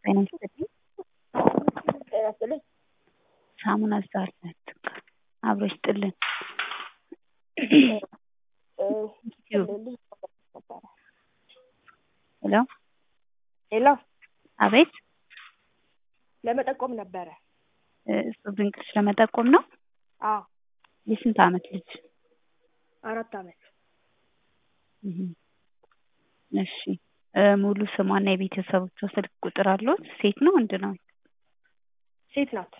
ጤና ይስጥልኝ። ጤና ይስጥልኝ። ሳሙና ዛርነት አብሮ ይስጥልን። ሄሎ ሄሎ አቤት ለመጠቆም ነበረ። እሱ ድንቅሽ ለመጠቆም ነው። አዎ የስንት ዓመት ልጅ? አራት ዓመት እህ እሺ ሙሉ ስሟና የቤተሰቦቿ ስልክ ቁጥር አለዎት? ሴት ነው ወንድ ነው? ሴት ናት።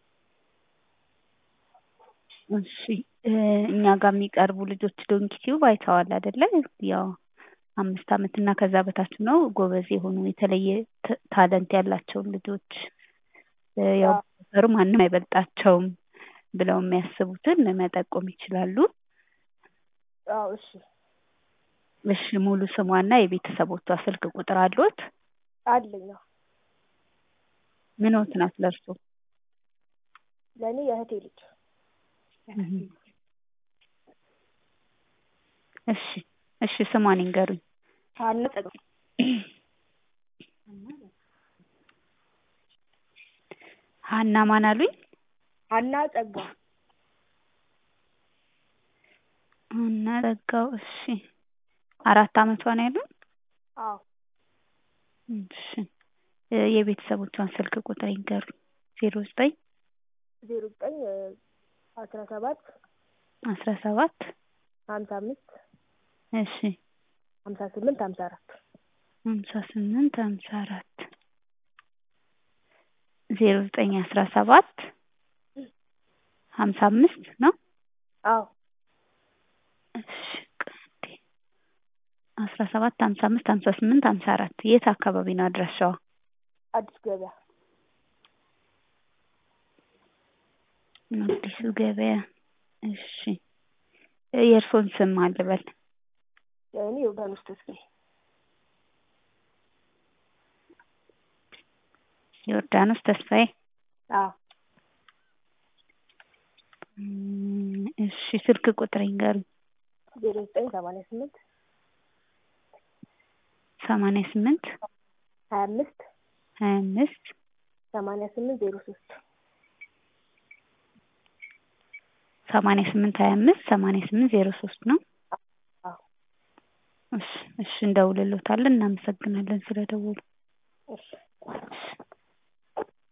እሺ እኛ ጋር የሚቀርቡ ልጆች ዶንኪ ቲዩብ አይተዋል አይደለ? ያው አምስት ዓመት እና ከዛ በታች ነው ጎበዝ የሆኑ የተለየ ታለንት ያላቸውን ልጆች ያው ሩ ማንም አይበልጣቸውም ብለው የሚያስቡትን መጠቆም ይችላሉ። አዎ እሺ እሺ ሙሉ ስሟና የቤተሰቦቿ ስልክ ቁጥር አለዎት? አለኝ። አዎ ምንዎት ናት ለእርሶ? ለእኔ የእህቴ ልጅ። እሺ እሺ ስሟን ይንገሩኝ። ሀና ጸጋ ሀና ማን አሉኝ? ሀና ጸጋ ሀና ጸጋው እሺ አራት ዓመቷ ነው ያሉኝ? አዎ እሺ የቤተሰቦቿን ስልክ ቁጥር ይንገሩኝ። ዜሮ ዘጠኝ ዜሮ ዘጠኝ አስራ ሰባት አስራ ሰባት ሀምሳ አምስት እሺ ሀምሳ ስምንት ሀምሳ አራት ሀምሳ ስምንት ሀምሳ አራት ዜሮ ዘጠኝ አስራ ሰባት ሀምሳ አምስት ነው? አዎ እሺ ቀንዴ አስራ ሰባት ሀምሳ አምስት ሀምሳ ስምንት ሀምሳ አራት የት አካባቢ ነው አድራሻዋ? አዲስ ገበያ አዲሱ ገበያ እሺ የእርስዎን ስም ማን ልበል? እኔ ዮርዳኖስ ተስፋዬ ዮርዳኖስ ተስፋዬ አዎ እሺ ስልክ ቁጥር ይንገሩኝ። ዜሮ ዘጠኝ ሰማንያ ስምንት ሰማንያ ስምንት ሀያ አምስት ሀያ አምስት ሰማንያ ስምንት ዜሮ ሶስት ሰማንያ ስምንት ሀያ አምስት ሰማንያ ስምንት ዜሮ ሶስት ነው? አዎ እሺ እሺ እንደውልልዎታለን። እናመሰግናለን ስለደወሉ።